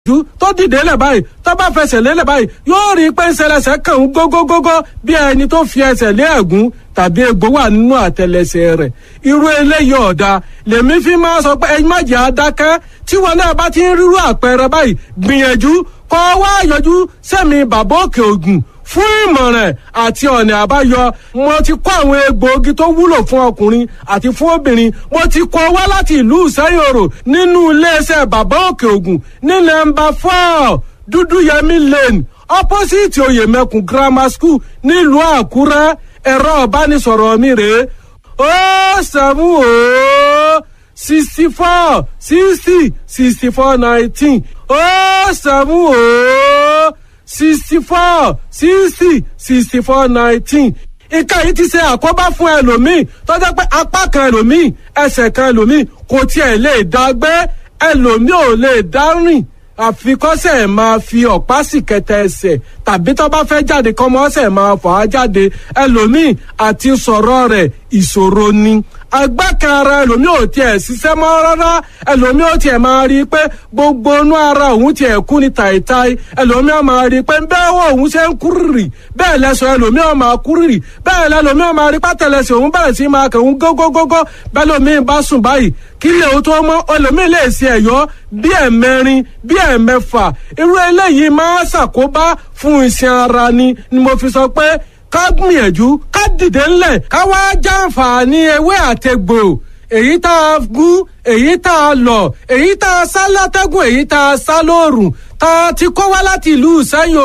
ju tó dìde lẹ̀ báyìí tó bá fẹsẹ̀ lélẹ̀ báyìí yóò rí i pé ń ṣẹlẹ̀ṣẹ̀ kàn ń gógógógó bí ẹni tó fi ẹsẹ̀ lé ẹ̀gún tàbí egbò wà nínú àtẹlẹsẹ̀ rẹ̀ irú eléyìí ọ̀dà lèmi fi máa sọ pé ẹyin má jẹ́ adákẹ́ tí wọn náà bá ti ń rírú àpẹẹrẹ báyìí gbìyànjú kọ́ wá yọjú sẹ́mi bàbá òkè ògùn fún ìmọ̀ràn àti ọ̀nà àbáyọ mo ti kó àwọn egbòogi tó wúlò fún ọkùnrin àti fún obìnrin mo ti kó wá láti ìlú ìsẹ́yòrò nínú iléeṣẹ́ bàbá òkè ògùn ní nọ́mbà four dúdúyẹmí lane opposite oyèmẹkùn grammar school nílùú àkúrẹ́ ẹ̀rọ ìbánisọ̀rọ̀ mi rèé ó sẹ́mu ó sixty four sixty sixty four nineteen ó sẹ́mu ó sixty four sixty sixty four nineteen nǹkan yìí ti ṣe àkóbá fún ẹlòmíì tó jẹ́ pé apá kan ẹlòmíì ẹsẹ̀ kan ẹlòmíì kò tiẹ̀ lè dá gbé ẹlòmíì ò lè dá rìn àfikọ́sẹ̀ máa fi ọ̀pá sì kẹtẹ ẹsẹ̀ tàbí tó bá fẹ́ jáde kọ́mọ́sẹ̀ máa fà á jáde ẹlòmíì àti sọ̀rọ̀ rẹ̀ ìṣòro ni agbákan ara ẹlòmíì ò tiẹ̀ ṣiṣẹ́ mọ́ rárá ẹlòmíì ò tiẹ̀ máa rí i pé gbogbo inú ara òun tiẹ̀ kú ni tàìtàì ẹlòmíì ò máa rí i pé bẹ́ẹ̀ wọ òun ṣe ń kúrìrì bẹ́ẹ̀ lẹ́sọ̀ ẹlòmíì ò máa kúrìrì bẹ́ẹ̀ lẹ́lòmíì ò máa rí pátẹ́lẹsẹ̀ òun bẹ̀rẹ̀ sí máa kẹ̀hún gógógógó bẹ́ẹ̀ lòmíì bá sùn báyìí kí lè o tó mọ́ ẹlòmíì lè ṣe ẹ̀yọ́ bí ẹ̀mẹrin bí ẹ̀mẹfà irú eléyìí máa ṣàkóbá fún iṣan ara ni ni mo fi sọ pé ká gbìyànjú ká dìde ńlẹ̀ ká wá jàǹfààní ewé àtegbò èyí tá a gún èyí tá a lọ̀ èyí tá a sá látẹ́gùn èyí tá a sá lóòrùn tá a ti kó wá láti ìlú ìsẹ́yìn